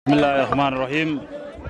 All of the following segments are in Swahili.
Bismillahirrahmanirrahim.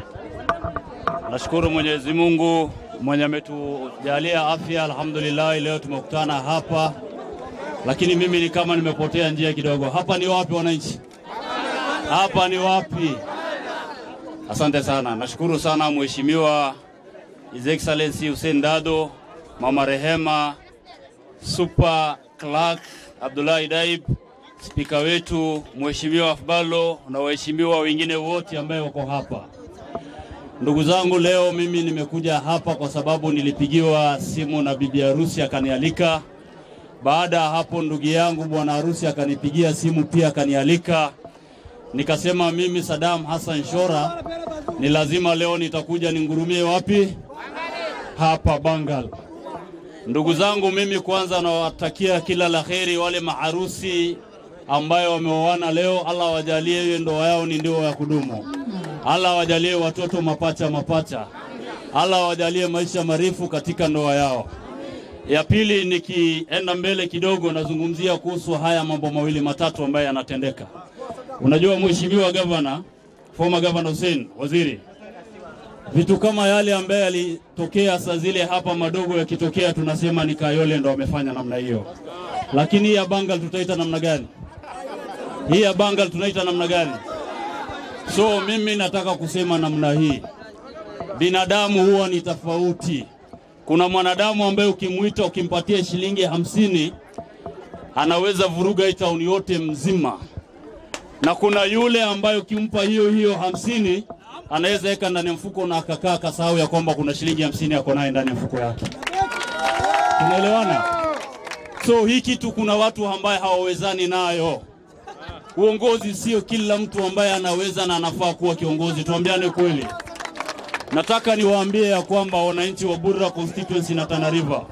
Nashukuru Mwenyezi Mungu mwenye ametujalia afya, alhamdulillah. Leo tumekutana hapa, lakini mimi ni kama nimepotea njia kidogo. Hapa ni wapi wananchi? Hapa ni wapi? Asante sana, nashukuru sana Mheshimiwa His Excellency Hussein Dado, Mama Rehema, Super Clerk Abdullahi Daib, spika wetu Mheshimiwa Afbalo na waheshimiwa wengine wote ambaye wako hapa. Ndugu zangu, leo mimi nimekuja hapa kwa sababu nilipigiwa simu na bibi harusi akanialika. Baada ya hapo, ndugu yangu bwana harusi akanipigia simu pia akanialika. Nikasema mimi Saddam Hassan Shora ni lazima leo nitakuja ningurumie wapi? Hapa Bangal. Ndugu zangu, mimi kwanza nawatakia kila la heri wale maharusi ambayo wameoana leo. Allah wajalie hiyo ndoa yao ni ndoa ya kudumu. Allah wajalie watoto mapacha mapacha. Allah wajalie maisha marefu katika ndoa yao. Ya pili, nikienda mbele kidogo, nazungumzia kuhusu haya mambo mawili matatu ambayo yanatendeka. Unajua mheshimiwa gavana, former governor Hussein Waziri, vitu kama yale ambaye yalitokea saa zile hapa madogo yakitokea, tunasema ni Kayole ndo amefanya namna hiyo, lakini hii ya Bangal tutaita namna gani? Hii ya Bangal tunaita namna gani? So mimi nataka kusema namna hii, binadamu huwa ni tofauti. Kuna mwanadamu ambaye ukimwita ukimpatia shilingi hamsini anaweza vuruga hii tauni yote mzima, na kuna yule ambaye ukimpa hiyo hiyo hamsini anaweza weka ndani ya mfuko na akakaa kasahau ya kwamba kuna shilingi hamsini ako naye ndani ya mfuko yake. Tunaelewana? So hii kitu kuna watu ambaye hawawezani nayo. Uongozi sio kila mtu ambaye anaweza na anafaa kuwa kiongozi, tuambiane kweli. Nataka niwaambie ya kwamba wananchi wa Burra constituency na Tana River,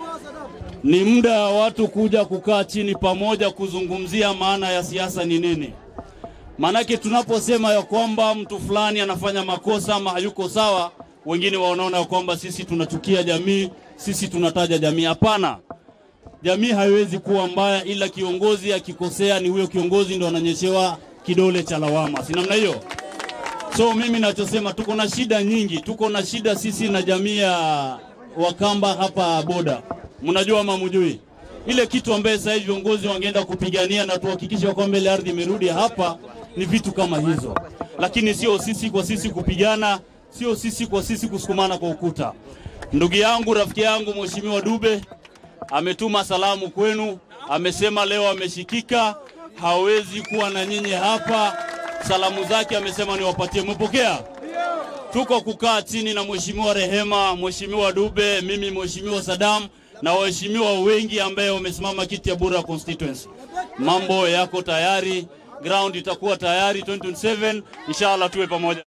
ni muda wa watu kuja kukaa chini pamoja kuzungumzia maana ya siasa ni nini. Maanake tunaposema ya kwamba mtu fulani anafanya makosa ama hayuko sawa, wengine wanaona ya kwamba sisi tunachukia jamii, sisi tunataja jamii. Hapana, jamii haiwezi kuwa mbaya, ila kiongozi akikosea ni huyo kiongozi ndo ananyeshewa kidole cha lawama, si namna hiyo? So mimi nachosema, tuko na shida nyingi, tuko na shida sisi na jamii ya Wakamba hapa boda, mnajua ama mjui ile kitu ambaye sasa hivi viongozi wangeenda kupigania na tuhakikishe kwamba ile ardhi imerudi hapa, ni vitu kama hizo, lakini sio sisi kwa sisi kupigana, sio sisi kwa sisi kusukumana kwa ukuta. Ndugu yangu, rafiki yangu, Mheshimiwa Dube ametuma salamu kwenu, amesema leo ameshikika, hawezi kuwa na nyinyi hapa. Salamu zake amesema niwapatie, mmepokea? Tuko kukaa chini na Mheshimiwa Rehema, Mheshimiwa Dube, mimi Mheshimiwa Saddam na waheshimiwa wengi ambaye wamesimama kiti ya Burra constituency. Mambo yako tayari, ground itakuwa tayari 2027 inshallah, tuwe pamoja.